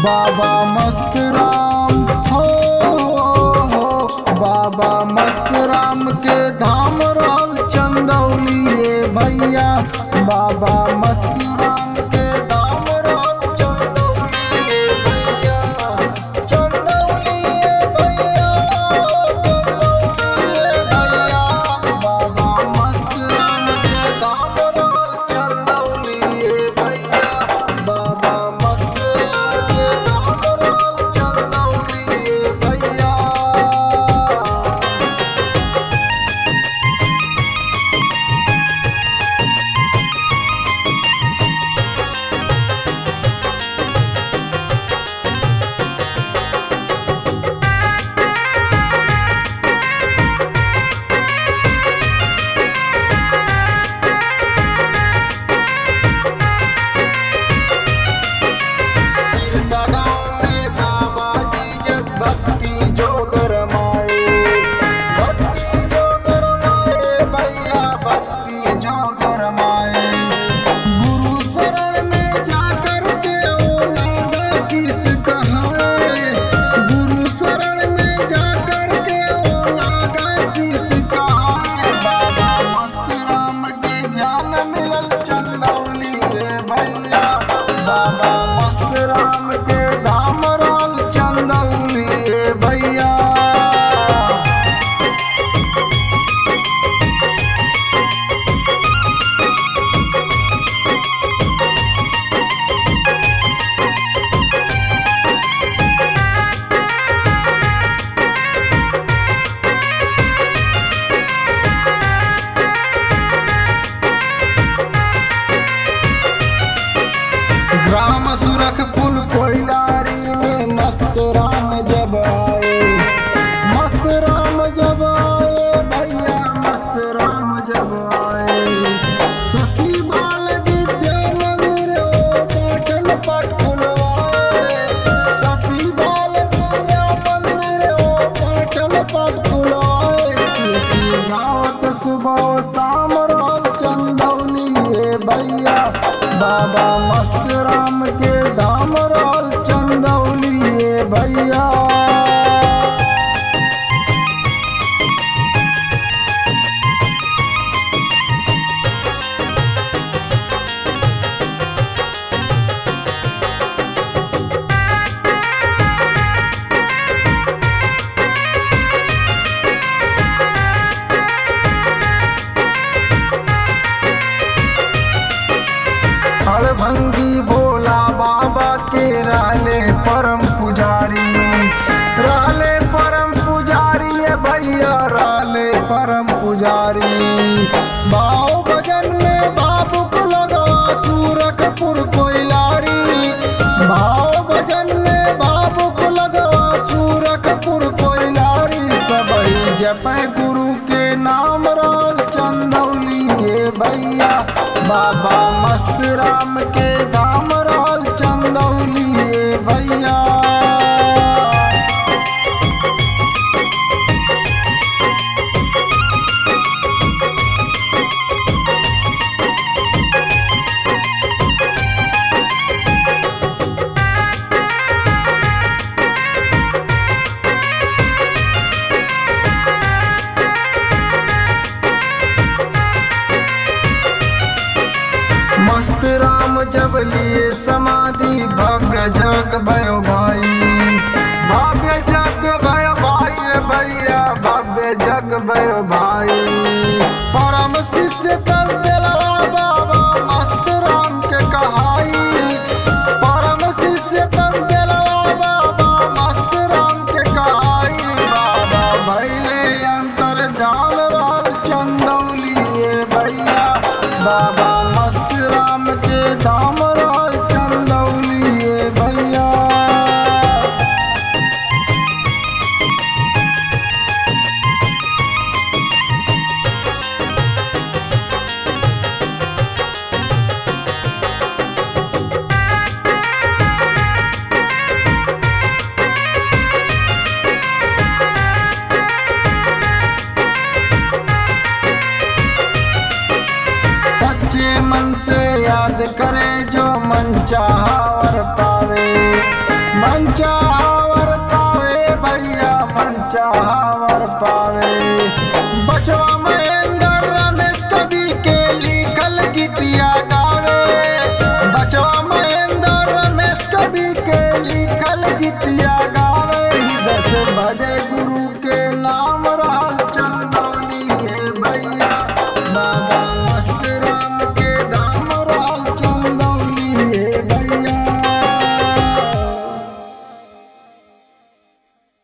बाबा मस्त राम हो हो बाबा मस्त राम के धाम रहल चंदौली ये भैया बाबा मस्त राम के धाम रहल चंदौली ये भैया चंदौली ये भैया चंदौली ये भैया बाबा मस्त राम के धाम रहल चंदौली ये भैया बाबा मस्त राम के धाम रहल चंदौली ये भैया सिरसा गाँव में बाबा जी जब भक्ति जो गरमाए भक्ति जो गरमाए भैया भक्ति जो गरमाए गुरु शरण में जाकर के ओ नागा शीस कहाए गुरु शरण में जाकर के ओ नागा शीस कहाए बाबा मस्त राम के ज्ञान मिलल चंदौली रे भैया बाबा मस्त राम के धाम राल चंदौली रे भैया ग्राम सुरखपुर कोयलारी में मस्त राम जब आए मस्त राम जब आए भैया मस्त राम जब आए सखी बाल विद्या मंदिर ओ पाटन पट खुलवाए सखी बाल विद्या मंदिर ओ पाटन पट खुलवाए कीर्ति गावत सुबह शाम रोल चंदौली ये भैया बाबा मस्त राम के धाम रोल चंदौली ये भैया हड़भंगी भोला बाबा के रहले परम पुजारी रहले परम पुजारी ये भैया रहले परम पुजारी बाओ भजन में बाबू को लगा सूरखपुर कोयलारी भाव भजन में बाबू को लगा सूरखपुर कोयलारी सबई जप गुरु के नाम राल चंदौली ये भैया बाबा मस्त राम के धाम राल चंदौली ये भैया मस्त राम जब लिए समाधि भव्य जग भयो भाई भव्य जग भयो भाई भैया भव्य जग भयो भाई परम शिष्य तब दिलवा बाबा मस्त राम के कहाई परम शिष्य तब दिलवा बाबा मस्त राम के कहाई बाबा भैले अंतर जान राल चंदौली ये भैया बाबा मस्त राम के धाम राल चंदौली ये भैया सच्चे मन से याद करे जो मन चाहा और पावे मन चाहवर पावे भैया मन चाह